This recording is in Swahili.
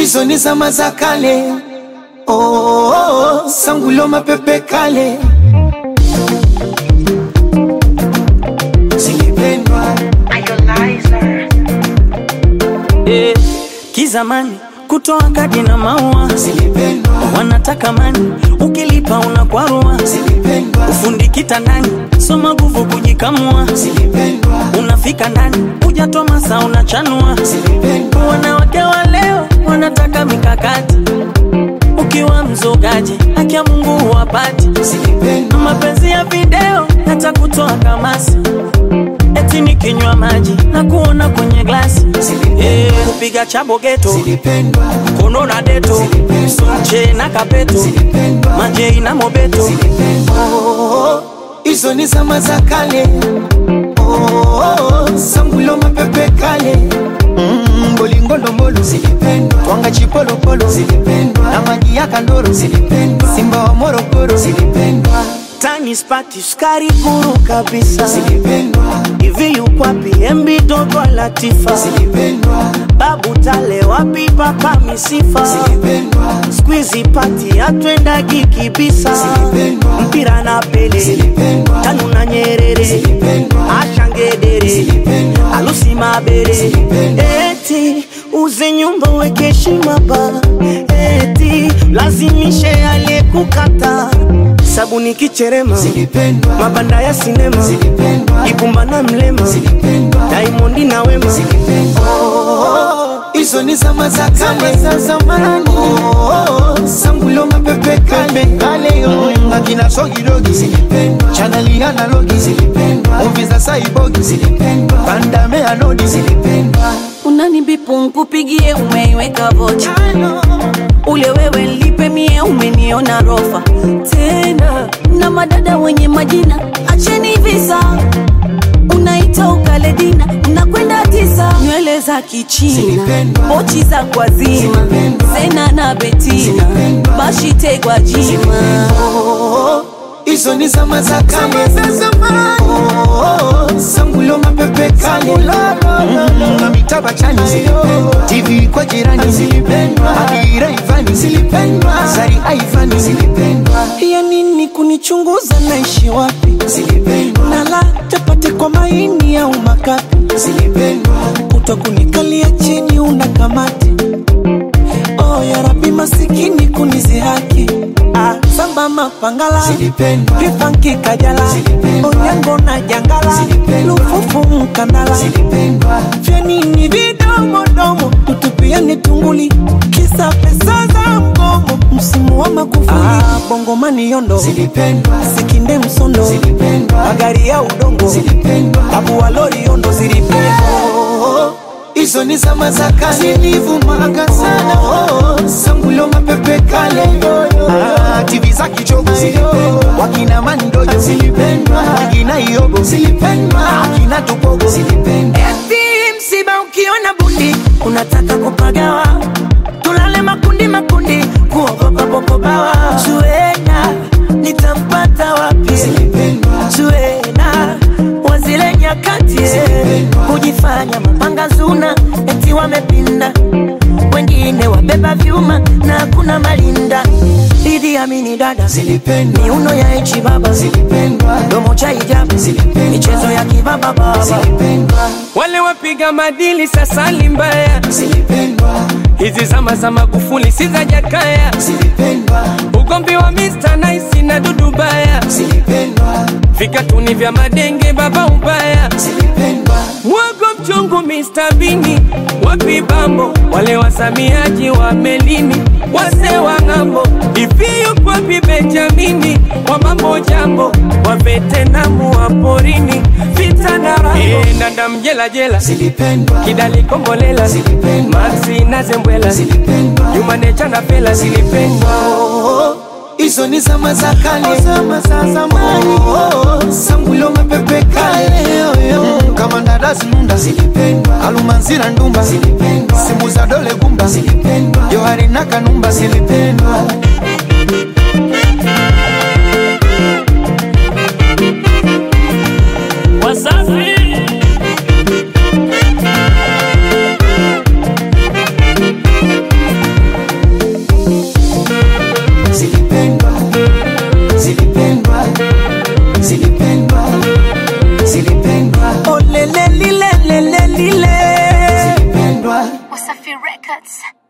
hizo ni zama za kale. Oh, oh, oh, sangulo mapepe kale zilipendwa Eh, kizamani kutoa kadi na maua zilipendwa wanataka mani, ukilipa unakwarua. zilipendwa Ufundi kitandani, soma nguvu kujikamua. zilipendwa Unafika ndani, hujatoa masaa unachanua. zilipendwa Wanawake wa leo wanataka mikakati, ukiwa mzogaji haki ya Mungu huwapati. zilipendwa Mapenzi ya video yatakutoa kamasi, eti nikinywa maji na kuona kwenye glasi. Eh, kupiga chabo geto zilipendwa kono na deto sonche na kapeto zilipendwa majei na mobeto Oh, hizo ni zama za kale Oh, sangulo mapepe kale Mm, bolingondombolo zilipendwa twanga chipolopolo zilipendwa na maji ya kandoro zilipendwa simba wa morogoro zilipendwa tani spati sukari guru kabisa zilipendwa hivi yukwapi embi dogo latifa zilipendwa babu tale wapi papa misifa zilipendwa skwizi pati atwendagi kibisa Zilipendwa. mpira na pele zilipendwa tanu na nyerere zilipendwa ashangedere zilipendwa alusi mabere Zilipendwa. eti uze nyumba weke heshima ba eti lazimishe aliyekukata sabuni kicherema zilipendwa mabanda ya sinema zilipendwa ibumba na mlema zilipendwa daimondi na wema Oh, hizo ni zama za kale za zamani. Oh, sangulo mapepe kale kale yo akina sogidogi zilipendwa, chaneli analogi zilipendwa, movie za saibogi zilipendwa, pandame anodi zilipendwa. unanibipu nkupigie umeiweka vocha ule wewe lipe mie umeniona rofa tena na madada wenye majina acheni visa unaita ukaledina nakwenda tisa nywele za kichina Zilipendwa. pochi za kwazima Zilipendwa. zena na betina Zilipendwa. bashitegwa jima Oh, hizo ni zama za kale za zamani. Oh, sangulo mapepe kale Mm, na mitaba chani zilipendwa, TV kwa jirani zilipendwa, Adira Ivani zilipendwa, Zari Aivani zilipendwa, ya nini kunichunguza naishi wapi zilipendwa, nala chapati kwa maini au makapi zilipendwa, utakunikalia chini una kamati oh, ya rabi masikini kunizihaki ah, samba mapangala zilipendwa, vipanki kajala Zilipendwa. onyango na jangala Zilipendwa. lufufu mkandala zilipendwa, vyanini vidomodomo tutupiani tunguli kisa pesa za mgomo msimu wa makufuli ah, bongomani yondo zilipendwa, sikinde msondo zilipendwa, magari ya udongo zilipendwa. abu walori yondo zilipendwa Oh, hizo ni zama za kale zilivumaga sana oh, sangulo mapepe kale ah, TV za kichogo zilipendwa, wakina mandojo zilipendwa, wakina iogo zilipendwa, akina tupogo zilipendwa, Eti msiba ukiona bundi unataka kupagawa, tulale makundi makundi, kuogopa popobawa. Zuena nitampata wapi? zilipendwa, Zuena wazile nyakati Zilipendwa. kujifanya mapanga zuna, eti wamepinda, wengine wabeba vyuma na kuna malinda. Idi Amini dada zilipendwa, miuno ya echi baba zilipendwa, domo cha hijabu Zilipendwa. michezo ya kibaba baba zilipendwa, wale wapiga madili sasa ni mbaya. zilipendwa, Hizi zama za Magufuli si za Jakaya, zilipendwa, ugomvi wa Mr Nice na Dudu Baya, zilipendwa, vikatuni vya madenge baba ubaya, zilipendwa, mwogo mchungu Mr Bini, wapi bambo wale wasamiaji wa melini, wase wa ng'ambo, hivi yuko wapi Benjamini wa mambo jambo, wa vetenamu wa porini, vita na rambo, e, ndanda mjela jela zilipendwa, kidali kombolela Zilipendwa. maxi na zembwela zilipendwa. jumanecha na pela zilipendwa Oh, hizo ni zama za kale, zama za zamani. Oh, sangulo mapepe kale, mm, kama ndadazi nunda zilipendwa, alumanzira ndumba zilipendwa, simu za dole gumba zilipendwa, johari na kanumba zilipendwa. Records.